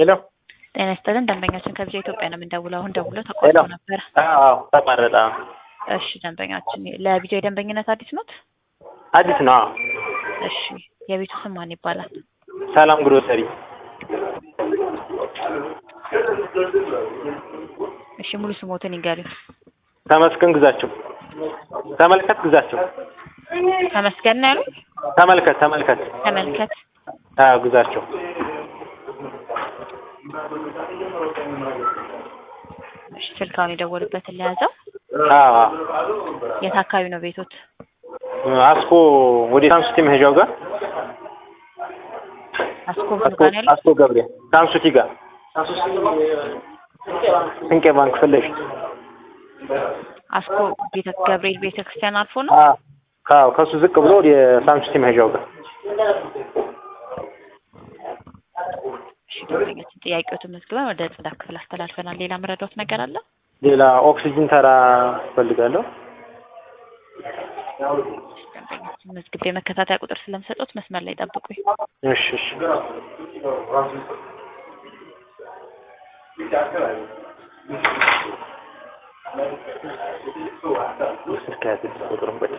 ሄሎ ጤና ይስጥልን ደንበኛችን ከብዙ ኢትዮጵያ ነው የምንደውለው። አሁን ደውሎ ሄሎ ተቋርጦ ነበረ። አዎ ተቋረጠ። እሺ ደንበኛችን ለቢጃ የደንበኝነት አዲስ ኖት? አዲስ ነው። አዎ እሺ የቤቱ ስም ማን ይባላል? ሰላም ግሮሰሪ እሺ ሙሉ ስሞትን ይንገሩኝ። ተመስገን ግዛቸው ተመልከት ግዛቸው ተመስገን ነው ያሉኝ? ተመልከት ተመልከት ተመልከት አዎ ግዛቸው እሺ ስልካውን የደወሉበትን ለያዘው። አዎ የት አካባቢ ነው ቤቶት? አስኮ ወደ ሳንሱቲ መሄጃው ጋር አስኮ ምኑ ጋር ነው ያለው? አስኮ ገብርኤል ሳንሱቲ ጋር ስንቄ ባንክ ፊት ለፊት አስኮ ቤተ ገብርኤል ቤተ ክርስቲያን አልፎ ነው? አዎ አዎ ከሱ ዝቅ ብሎ ወደ ሳንሱቲ መሄጃው ጋር እሺ ደንበኛችን ጥያቄዎትን መዝግበን ወደ ጽዳት ክፍል አስተላልፈናል። ሌላ መረዳት ነገር አለ? ሌላ ኦክሲጅን ተራ እፈልጋለሁ። ደንበኛችን መዝግቤ መከታተያ ቁጥር ስለምሰጡት መስመር ላይ ጠብቁኝ። እሺ እሺ ስልክ ያዝልኝ ቁጥሩን ቆይ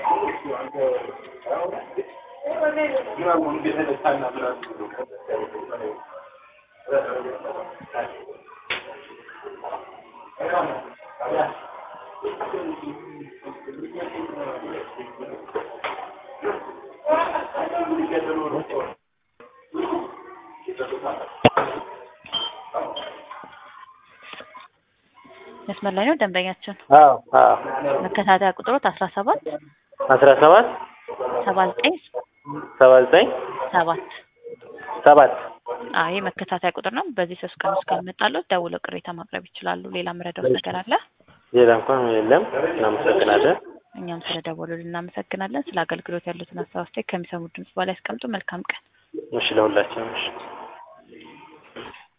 መስመር ላይ ነው ደንበኛችን። አዎ አዎ መከታተያ ቁጥሮት አስራ ሰባት አስራ ሰባት ሰባ ዘጠኝ ሰባ ዘጠኝ ሰባት ሰባት አይ መከታተያ ቁጥር ነው። በዚህ ሶስት ቀን ውስጥ ካልመጣለት ደውለው ቅሬታ ማቅረብ ይችላሉ። ሌላ መረዳት ነገር አለ? ሌላ እንኳን የለም። እናመሰግናለን። እኛም ስለ ደወሉልን እናመሰግናለን። ስለ አገልግሎት ያሉትን ሀሳብ አስተያየት ከሚሰሙት ድምጽ በላይ ያስቀምጡ። መልካም ቀን። እሺ ለሁላችንም እሺ